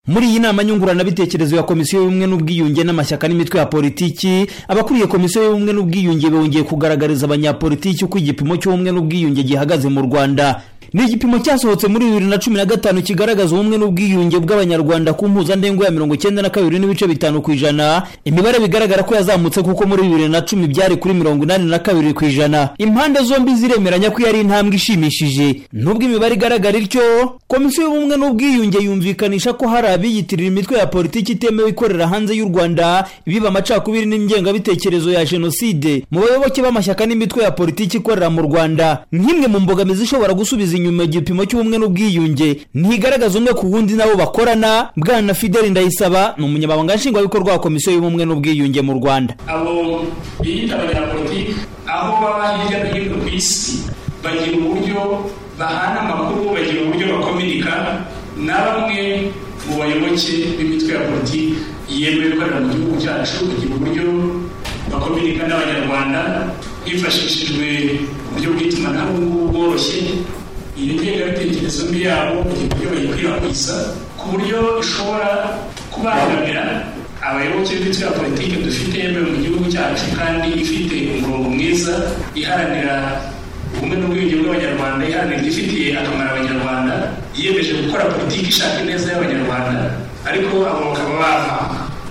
muri iyi nama nyunguranabitekerezo ya komisiyo y'ubumwe n'ubwiyunge n'amashyaka n'imitwe ya politiki abakuriye komisiyo y'ubumwe n'ubwiyunge bongeye kugaragariza abanyapolitiki uko igipimo cy'ubumwe n'ubwiyunge gihagaze mu rwanda ni igipimo cyasohotse muri bibiri na cumi na gatanu kigaragaza ubumwe n'ubwiyunge bw'abanyarwanda ku mpuzandengo ya mirongo icyenda na kabiri n'ibice bitanu ku ijana imibare bigaragara ko yazamutse kuko muri bibiri na cumi byari kuri mirongo inani na kabiri ku ijana impande zombi ziremeranya ko yari intambwe ishimishije nubwo imibare igaragara ityo komisiyo y'ubumwe n'ubwiyunge yumvikanisha ko hari abiyitirira imitwe ya politiki itemewe ikorera hanze y'u rwanda ibiba amacakubiri n'ingengabitekerezo ya jenoside mu bayoboke b'amashyaka n'imitwe ya politiki ikorera mu rwanda nk'imwe mu mbogamizi ishobora gusubiza inyuma igipimo cy'ubumwe n'ubwiyunge ntigaragaza umwe ku wundi nabo bakorana bwana fideli ndayisaba ni umunyamabanga nshingwabikorwa wa komisiyo y'ubumwe n'ubwiyunge mu rwanda abo biyita abanyapolitiki aho baba hirya no hino ku isi bagira uburyo bahana amakuru bagira uburyo bakominika na bamwe mu bayoboke b'imitwe ya politiki yemewe ikorera mu gihugu cyacu bagira uburyo bakominika n'abanyarwanda hifashishijwe uburyo bw'itumanaho bworoshye iyo ngengabitekerezo mbi yabo uburyo bayikwirakwiza ku buryo ishobora kubangamira abayoboke b'ibitwe ya politiki dufite yemewe mu gihugu cyacu kandi ifite umurongo mwiza iharanira ubumwe n'ubwiyunge bw'abanyarwanda iharanira igifitiye akamaro abanyarwanda yiyemeje gukora politiki ishaka ineza y'abanyarwanda ariko abo bakaba bava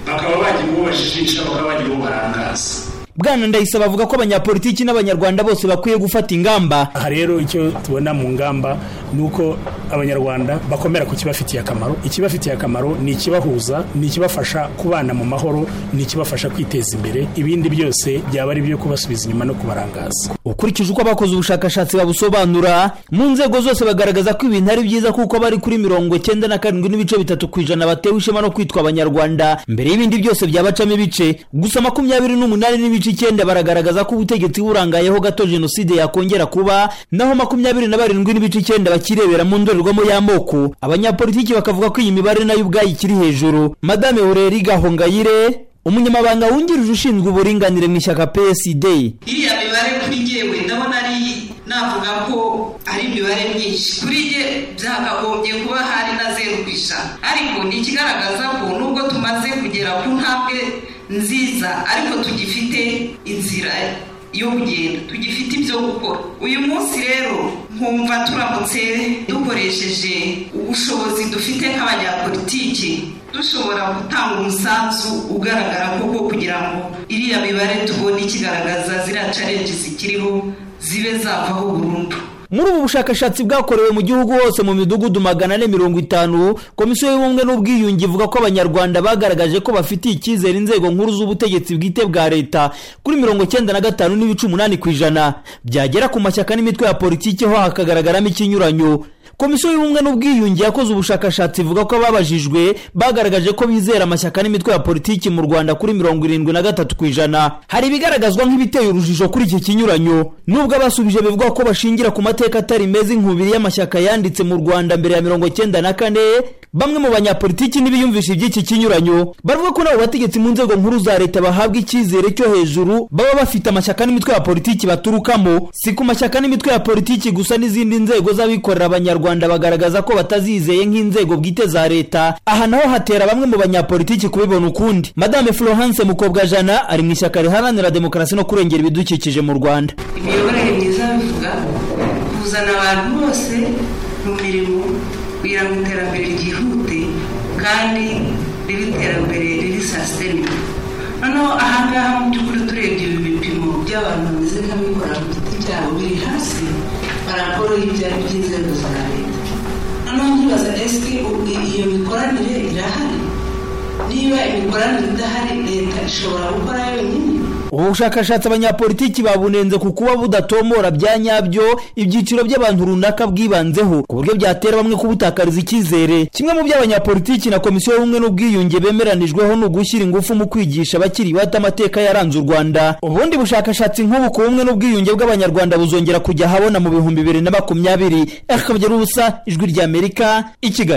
bakaba bagira uwo bajijisha bakaba bagira uwo barangaza bwana ndayisaba avuga ko abanyapolitiki n'abanyarwanda bose bakwiye gufata ingamba aha rero icyo tubona mu ngamba ni uko abanyarwanda bakomera ku kibafitiye akamaro ikibafitiye akamaro ni ikibahuza ni ikibafasha kubana mu mahoro ni ikibafasha kwiteza imbere ibindi byose byaba ari ibyo kubasubiza inyuma no kubarangaza ukurikije uko abakoze ubushakashatsi babusobanura mu nzego zose bagaragaza ko ibintu ari byiza kuko bari kuri mirongo icyenda na karindwi n'ibice bitatu ku ijana batewe ishema no kwitwa abanyarwanda mbere y'ibindi byose byabacamo ibice gusa makumyabiri n'umunani n'ibice icyenda baragaragaza ko ubutegetsi burangayeho gato jenoside yakongera kuba naho makumyabiri na barindwi n'ibice icyenda bakirebera mu ndorerwamo y'amoko abanyapolitiki bakavuga ko iyi mibare nayo ubwayo ikiri hejuru madame ureri gahongayire umunyamabanga wungirije ushinzwe uburinganire mu ishyaka psd iriya mibare kuri ngewe ndabona ari navuga ko ari imibare myinshi kuri nge byakagombye kuba hari na zeru ku ijana ariko ni ikigaragaza ko nubwo tumaze kugera ku ntambwe nziza ariko tugifite inzira yo kugenda tugifite ibyo gukora uyu munsi rero nkumva turamutse dukoresheje ubushobozi dufite nk'abanyapolitiki dushobora gutanga umusanzu ugaragara koko kugira ngo iriya mibare tubone ikigaragaza ziriya carenji zikiriho zibe zavaho burundu muri ubu bushakashatsi bwakorewe mu gihugu hose mu midugudu magana ane mirongo itanu komisiyo y'ubumwe n'ubwiyunge ivuga ko abanyarwanda bagaragaje ko bafitiye icyizere inzego nkuru z'ubutegetsi bwite bwa leta kuri mirongo icyenda na gatanu n'ibice umunani ku ijana byagera ku mashyaka n'imitwe ya politiki ho hakagaragaramo ikinyuranyo komisiyo y'ubumwe n'ubwiyunge yakoze ubushakashatsi ivuga ko ababajijwe bagaragaje ko bizera amashyaka n'imitwe ya politiki mu rwanda kuri mirongo irindwi na gatatu ku ijana hari ibigaragazwa nk'ibiteye urujijo kuri iki kinyuranyo nubwo abasubije bivuga ko bashingira ku mateka atari meza inkubiri y'amashyaka yanditse mu rwanda mbere ya mirongo icyenda na kane bamwe mu banyapolitiki n'ibiyumvisha iby'iki kinyuranyo baravuga ko nabo bategetsi mu nzego nkuru za leta bahabwa icyizere cyo hejuru baba bafite amashyaka n'imitwe ya politiki baturukamo si ku mashyaka n'imitwe ya politiki gusa n'izindi nzego z'abikorera abanyarwanda bagaragaza ko batazizeye nk'inzego bwite za leta aha naho hatera bamwe mu banyapolitiki kubibona ukundi madame florence mukobwa jana ari mu ishyaka riharanira demokarasi no kurengera ibidukikije mu rwanda imiyoborere myiza bivuga kuzana abantu bose mu mirimo kugira ngo iterambere ryihute kandi ribe iterambere riri sasiteme noneho ahangaha mu by'ukuri turebye ibi bipimo by'abantu bameze nk'abikorera ku giti cyabo biri hasi barakoroha ibyari by'inzego za leta noneho nkibaza esike iyo mikoranire irahari niba imikoranire idahari leta ishobora gukora yonyine ubu bushakashatsi abanyapolitiki babunenze ku kuba budatomora bya nyabyo ibyiciro by'abantu runaka bwibanzeho ku buryo byatera bamwe kubutakariza icyizere kimwe mu byo abanyapolitiki na komisiyo y'ubumwe n'ubwiyunge bemeranijweho ni ugushyira ingufu mu kwigisha abakiri bato amateka yaranze u rwanda ubundi bushakashatsi nk'ubu ku bumwe n'ubwiyunge bw'abanyarwanda buzongera kujya ahabona mu bihumbi bibiri na makumyabiri akabya ubusa ijwi ry'amerika i kigali